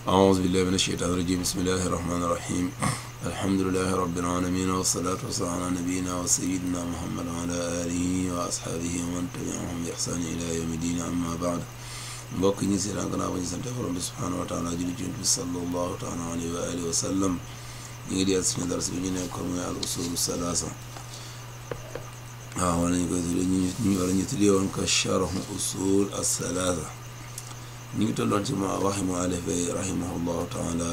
أعوذ بالله من الشيطان الرجيم بسم الله الرحمن الرحيم الحمد لله رب العالمين والصلاة والسلام على نبينا وسيدنا محمد وعلى آله وأصحابه ومن تبعهم بإحسان إلى يوم الدين أما بعد mbokk ñi si daan gannaaw ba ñu sante borom bi subhaanahu wa taala julli ci bi sallallahu taala alayhi wa alihi wa sallam ñu ngi diyal suñu dars bi ñu nekkoon mooy al usulu salaasa waaw wala ñu koy tuddee ñu ñu wala ñu tuddee woon ko charhu usul as-salaasa ñu ngi tolloon ci ma waxi mu alife rahimahullahu taala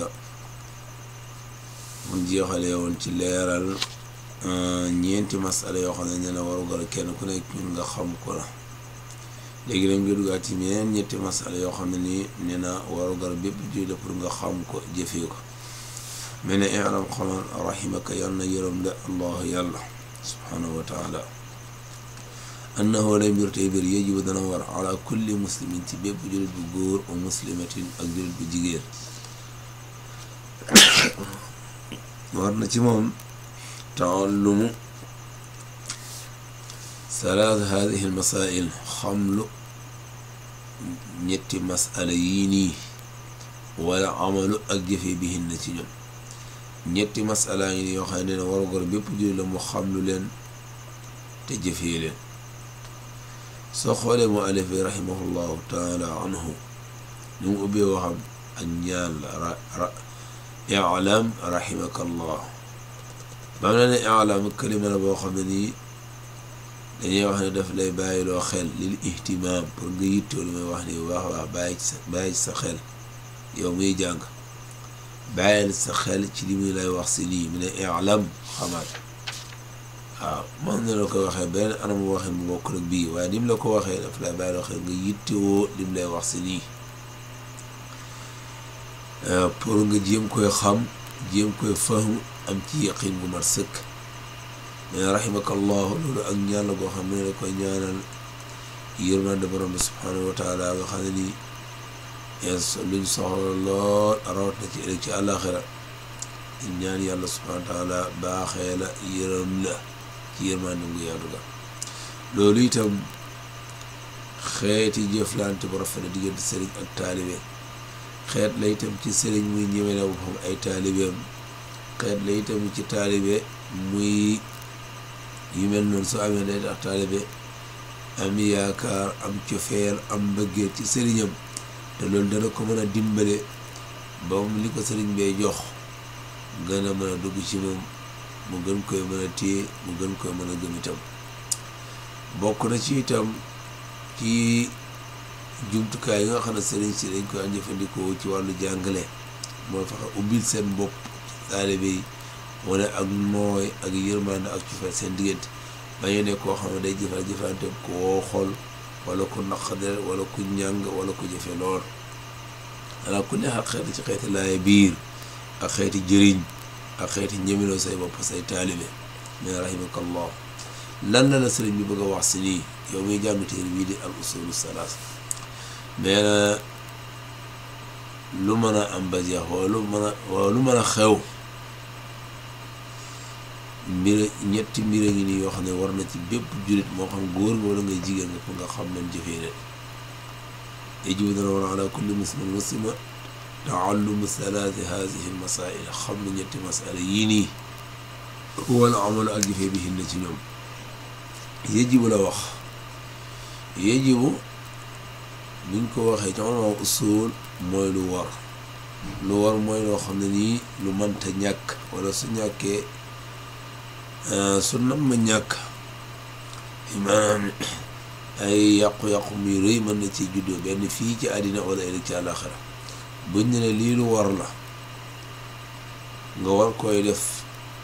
mu jeexalee woon ci leeral ñeenti masala yoo xam ne nee na warugal kenn ku nekk ñun nga xam ko la léegi nag nga duggaat ci yeneen ñetti masala yoo xam ne nii nee na warugal bépp jullit pour nga xam ko jëfee ko mel ne ilam xamal rahimaka yal na yërëm la allahu yàlla subhanahu wa taala annahu lay mbir tey mbir yajibu dana war ala kulli muslimin ci bépp jullit bu góor wa muslimatin ak jullit bu jigéen war na ci moom taallumu salaat hadihi almasail xamlu ñetti masala yii nii wala amalu ak jëfe bihin na ci ñoom ñetti masala yi nii yoo xam ne ne warugar bépp jullit la mu xamlu leen te jëfee leen soo xoolee mu alif bi rahimahullahu taala anhu ni mu ubbee waxam ak ñaan la ra ilam rahimaka allah bam na ne ilam kalima la boo xam ne nii dañuy wax ne daf lay bàyyiloo xel lil ihtimaam pour nga yittoo lu may wax ni bu baax a baax bàyyi ci sa bàyyi ci sa xel yow muy jàng bàyyil sa xel ci li muy lay wax si nii mu ne ilam xamaat waaw man na la ko waxee beneen anamu waxin bu bokk rek bii waaye ni mu la ko waxee daf lay bàyyi loo xel nga yittewoo li mu lay wax si nii pour nga jéem koy xam jéem koy fahmu am ci yaqin bu mat sëkk mais rahimakallahu loolu ak ñaan la goo xam ne la koy ñaanal yërmande borom bi subhanahu wa taala nga xam ne nii luñ soxla lool rawat na ci ëllëg ci àllaaxira ñaan yàlla subhanahu wa taala baaxee la yërëm la ci yërmande ngu yaatu ga loolu itam xeeti jëflante bu rafet la diggante sëriñ ak taalibe xeet la itam ci sëriñ muy ñemele boppam ay taalibeem xeet la itam ci taalibe muy yu mel noonu soo amee day tax taalibe am yaakaar am cofeel am mbëggeel ci sëriñam te loolu dana ko mën a dimbale ba mu li ko sëriñ bee jox gën a mën a dugg ci moom mu gën koy mën a téye mu gën koy mën a gëm itam bokk na ci itam ci jumtukaay yi nga xam ne sëriñ si dañ koy jëfandikoo ci wàllu jàngale moo fexe ubbil seen bopp taalibe yi wane ak nooy ak yërmande ak cofeel seen diggante bañu ne koo xam ne day jëfal jëfante koo xol wala ku naqadel wala ku ñàng wala ku jëfe lool ala ku neex ak xeeti ci xeeti laaye biir ak xeeti jëriñ ak xeeti ñemiloo say bopp say taalibe mais rahimakallah lan la la sëriñ bi bëgg a wax si nii yow muy jàng téere bii di al usulu salaas mais na lu mën a am ba jeex wala lu mën a wala lu mën a xew mbir ñetti mbir a ngi nii yoo xam ne war na ci bépp jullit moo xam góor nga wala ngay jigéen nga pour nga xam leen jëfee leen yajibu dana war ala kulli muslim muslima taallumu salaati haadihi almasail xam na ñetti masala yii nii wala amalu ak jëfee bi hinna ci ñoom yajibu la wax yajibu buñ ko waxee ci ulama usul mooy lu war lu war mooy loo xam ne nii lu mënta ñàkk wala su ñàkkee su nam ma ñàkk maanaam ay yàqu-yàqu muy rëy mën na ci juddoo benn fii ci àddina wala ëllëg ci àllaaxira buñ ne ne lii lu war la nga war koy def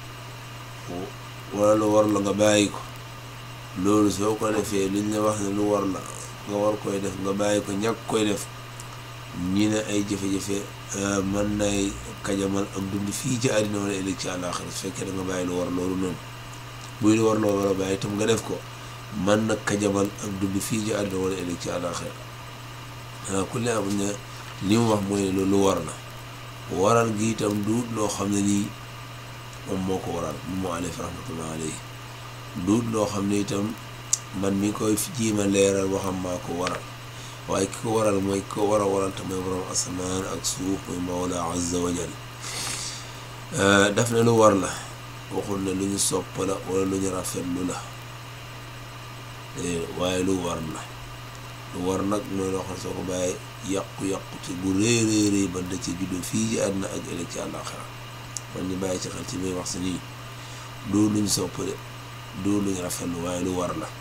wala lu war la nga bàyyi ko loolu soo ko defee luñ la wax ne lu war la nga war koy def nga bàyyi ko ñàkk koy def ñi ne ay jafe-jafe mën nay kajamal ak dund fii ci àddina wala ëllëg ci àllaaxira su fekkee da nga bàyyi lu war loolu noonu buy lu war loolu war a bàyyi itam nga def ko mën na kajamal ak dund fii ci àddina wala ëllëg ci àllaaxira ah ku ne am ne li mu wax mooy ne loolu war na waral gi itam duut loo xam ne nii moom moo ko waral moom moo alif rahmatullah alayhi duut loo xam ne itam man mi koy jiima leeral waxam maa ko waral waaye ki ko waral mooy ki ko war a waral te mooy borom asamaan ak suuf mooy mawla azza wa jal daf ne lu war la waxul ne lu ñu sopp la wala lu ñu rafetlu la waaye lu war la lu war nag mooy loo xam soo ko bàyyee yàqu-yàqu ci bu rëy rëy rëy ba da ci juddoo fii ci àdduna ak ëllëg ci àllaaxira kon ñu bàyyi ci xel ci muy wax si nii du luñ sopp de du luñ rafetlu waaye lu war la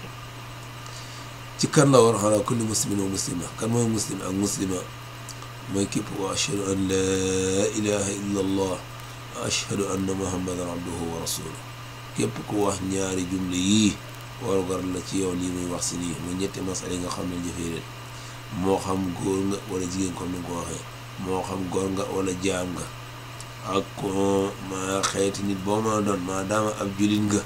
ci kan la war xanaa kulli muslimin wa muslima kan mooy muslim ak muslima mooy képp wa ashhadu an laa ilaha illa allah wa ashhadu anna muhammadan abduhu wa rasuluh képp ku wax ñaari jumle yii warugar la ci yow lii muy wax si nii muy ñetti masala yi nga xam ne jëfee leen moo xam góor nga wala jigéen comme ni nga ko waxee moo xam góor nga wala jaam nga ak ma xeeti nit boo ma doon maa daama ab julit nga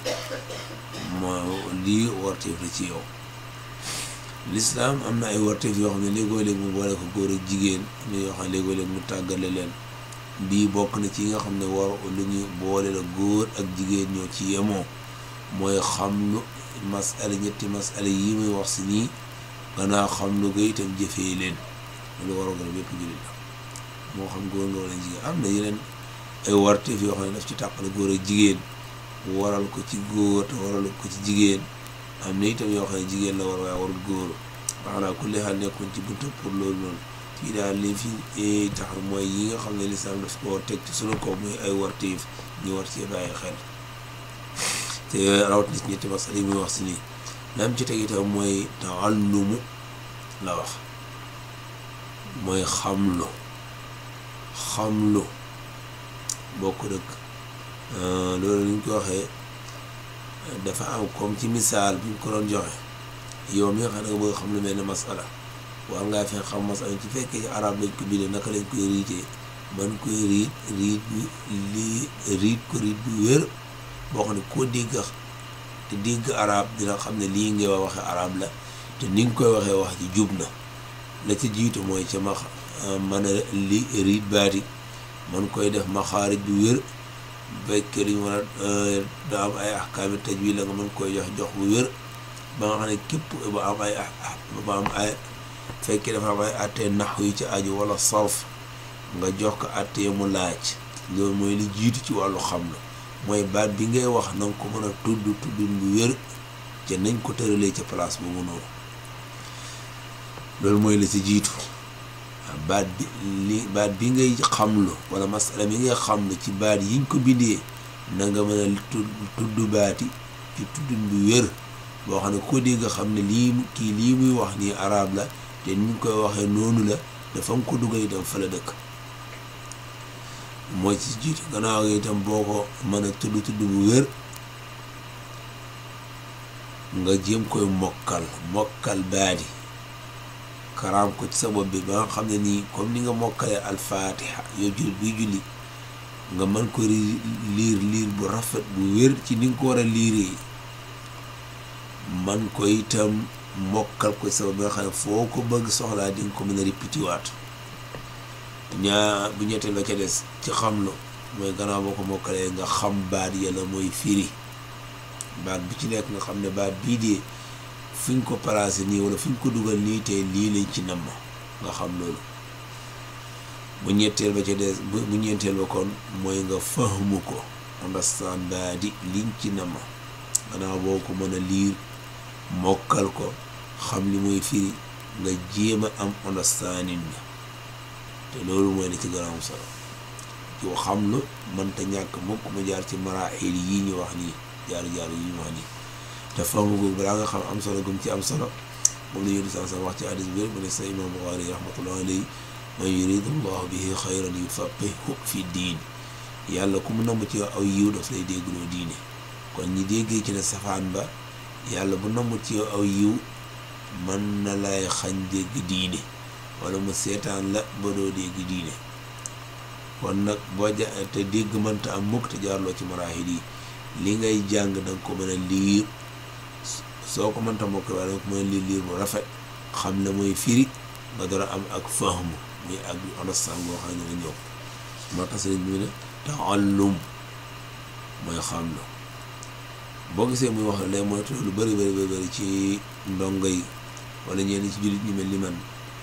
ma lii warteef la ci yow lislaam am na ay warteef yoo xam ne léegoo léeg mu boole ko góor ak jigéen am na yoo xam ne léegoo léeg mu tàggale leen bii bokk na ci yi nga xam ne war lu ñu boole la góor ak jigéen ñoo ci yemoo mooy xam lu masala ñetti masala yi muy wax si nii gannaaw xam lu ko itam jëfee leen loolu war a gën a bépp jullit la moo xam góor nga wala jigéen am na yeneen ay warteef yoo xam ne daf ci tàqale góor ak jigéen waral ko ci góor te waral ko ci jigéen am na itam yoo xam ne jigéen la war waaye warul góor maanaam ku leexal nekkoon ci buntu pour loolu noonu fii daal li fi tax mooy yi nga xam ne lislaam daf koo teg ci sunu kaw muy ay warteef ñu war cee bàyyi xel te rawat nit ñetti masala yi muy wax si nii lam ci teg itam mooy taallumu la wax mooy xamlu xamlu bokk dëkk loolu ni ñu ko waxee dafa am comme ci misaal bi ñu ko doon joxe yow mi nga xam ne nga bëgg xam lu mel ne masala war ngaa fexe xam masala ci fekkee ci arab lañ ko bindee naka lañ koy riitee man koy riit riit bi lii riit ko riit bu wér boo xam ne koo dégg te dégg arab dina xam ne lii ngay wax waxe arab la te ni nga koy waxee wax ji jub na la ci jiitu mooy ca ma mën a li riit baati man koy def maxaarij bu wér fekkee li ñu war a da am ay ahkaami tajwid la nga mën koy jox jox bu wér ba nga xam ne képp ba am ay ba am ay fekkee dafa am ay attee nax yu ci aju wala sarf nga jox ko attee mu laaj loolu mooy li jiitu ci wàllu xam la mooy baat bi ngay wax na nga ko mën a tudd tuddin bu wér te nañ ko tëralee ca place boobu noonu loolu mooy la ci jiitu baat bi li baat bi ngay xamlu wala masala mi ngay xamlu ci baat yiñ ko bindee na nga mën a tudd baati ci tuddin bu wér boo xam ne ko dégg nga xam ne lii kii lii muy wax nii arab la te ni ñu koy waxee noonu la dafa nga ko dugal itam fa la dëkk mooy ci jiitu gannaaw gi itam boo ko mën a tudd tudd bu wér nga jéem koy mokkal mokkal baadi karaam ko ci sa bopp bi ba nga xam ne nii comme ni nga mokkalee alfaatiha yow jullit buy julli nga mën ko liir liir bu rafet bu wér ci ni nga ko war a liiree man ko itam mokkal ko ci sa bopp bi nga xam ne foo ko bëgg soxlaa di nga ko mën a répété waat ñaa bu ñetteel la ca des ci xam la mooy gannaaw boo ko mokkalee nga xam baat yàlla mooy firi baat bu ci nekk nga xam ne baat bii dee fi ñu ko placé nii wala fi ñu ko dugal nii te lii lañ ci namm nga xam loolu bu ñetteel ba ca des bu ñeenteel ba kon mooy nga fahmu ko understand baat yi liñ ci namm gannaaw boo ko mën a liir mokkal ko xam li mooy firi nga jéem a am understanding bi te loolu mooy la ci gën a am solo yoo xam lu mënta ñàkk mukk mu jaar ci maraaxil yii ñu wax nii jaar jaar yi ñu wax nii te fahmu googu balaa nga xam am solo gum ci am solo moom la yéen sa wax ci hadis bi mu ne sa imam Buxaari rahmatullah alayhi man yuridu llahu bihi xayran yufaqihu fi diin yàlla ku mu namm ci aw yiw daf lay déggloo diine kon ñi déggee ci ne safaan ba yàlla bu namm ci yow aw yiw mën na lay xañ dégg diine wala mu seetaan la ba doo dégg diine kon nag boo ja te dégg mënta am mukk te jaarloo ci maraaxil yi li ngay jàng danga ko mën a liir soo ko mënta mokk waaye danga ko mën a liir liir bu rafet xam la mooy firi nga door a am ak fahmu muy ak understand boo xam ne nga ñëw moo tax sëriñ bi ne taallum mooy xam la boo gisee muy wax lay moytu lu bëri bëri bëri ci ndongo yi wala ñenn ci jullit ñi mel ni man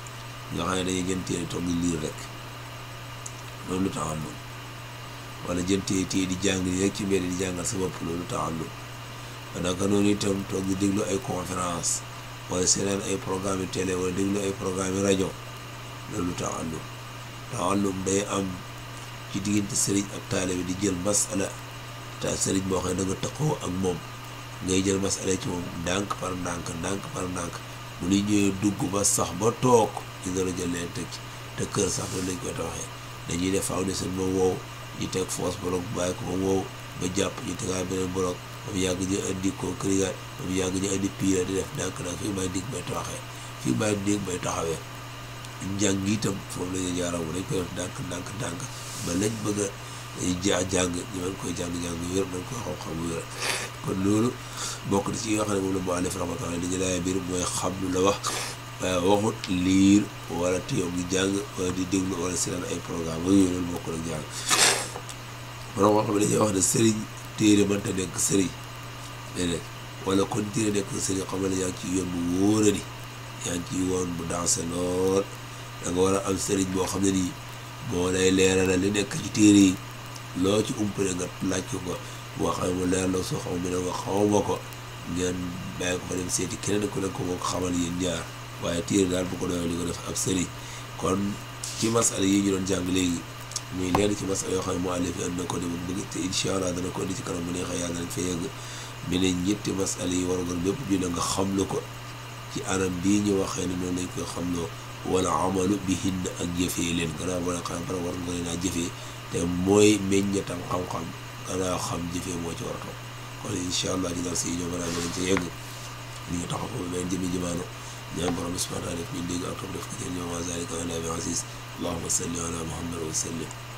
nga xam ne dañuy jën téere toog di liir rek loolu taxallum wala jën téye téye di jàng nii rek ci mbedd di jàngal sa bopp loolu taxallum naka noonu itam toog di déglu ay conférence wala seetaan ay programme yu télé wala déglu ay programme yu rajo loolu taxallum taxallum day am ci diggante sëriñ ak taalibe di jël masala te sëriñ boo xam ne da nga taqoo ak moom ngay jël masala ci moom ndànk par ndànk ndànk par ndànk bu ñu ñëwee dugg ba sax ba toog ñu dara jël leen teg ci te kër sax loolu lañ koy tawaxee dañuy def foundation ba wow ñu teg foos bloc bàyyi ko ba wow ba jàpp ñu tegaat beneen bloc ba mu yàgg ñu indi concret ba mu yàgg ñu indi pire di def ndànk ndànk fii may dig bay tawaxee fii may dig bay taxawee njàng itam foofu la ñuy jaaramu dañ koy def ndànk ndànk ndànk ba lañ bëgg a ja jàng ñu mën koy jàng jàng wér mën koy xam-xam wér kon loolu bokk na ci yi nga xam ne moom la mu alif rahmatullah li ñu laay biir mooy xam lu la wax waaye waxut liir wala téyoom ngi jàng wala di déglu wala seetaan ay programme yooyu loolu bokk na jàng borom wax xam ne dañuy wax ne sëriñ téere mënta nekk sëriñ déedéet wala kon téere nekk sëriñ xam ne yaa ngi ci yoon bu wóoradi yaa ngi ci yoon bu dansé lool da nga war a am sëriñ boo xam ne nii moo lay leeralal li nekk ci téere yi loo ci umpale nga laaj ko ko boo xam ne mu leer la soo xam ne nga xawma ko ngeen bàyyi ko fa dem seeti keneen ku nekk ko moo ko xamal yéen ñaar waaye téere daal bu ko doyoo li ko def ab sëriñ kon ci masala yi ñu doon jàng léegi muy leen ci masala yoo xam ne mu àllif indi na ko di mu bëgg te incha allah dana ko indi ci kanam bu neexee yàlla nañ fa yegg mi ne ñetti masala yi war nga bépp ju ne nga xamlu ko ci anam bii ñu waxee ne noonu lañ koy xamloo wala amalu bihin ak jëfee leen gannaaw boo leen xam bara war nga leen a jëfee te mooy meññatam xam-xam gannaaw xam jëfee moo ci war a toog kon incha allah ci dal si ñoo mën a leen ca yegg li ñu taxaw foofu benn jëmi jëmaano ñaan borom bi subhanahu wa taala def ñu dégg ak topp def ko ci ñoom wa zalika ala bi aziz allahuma salli ala muhammad wa sallim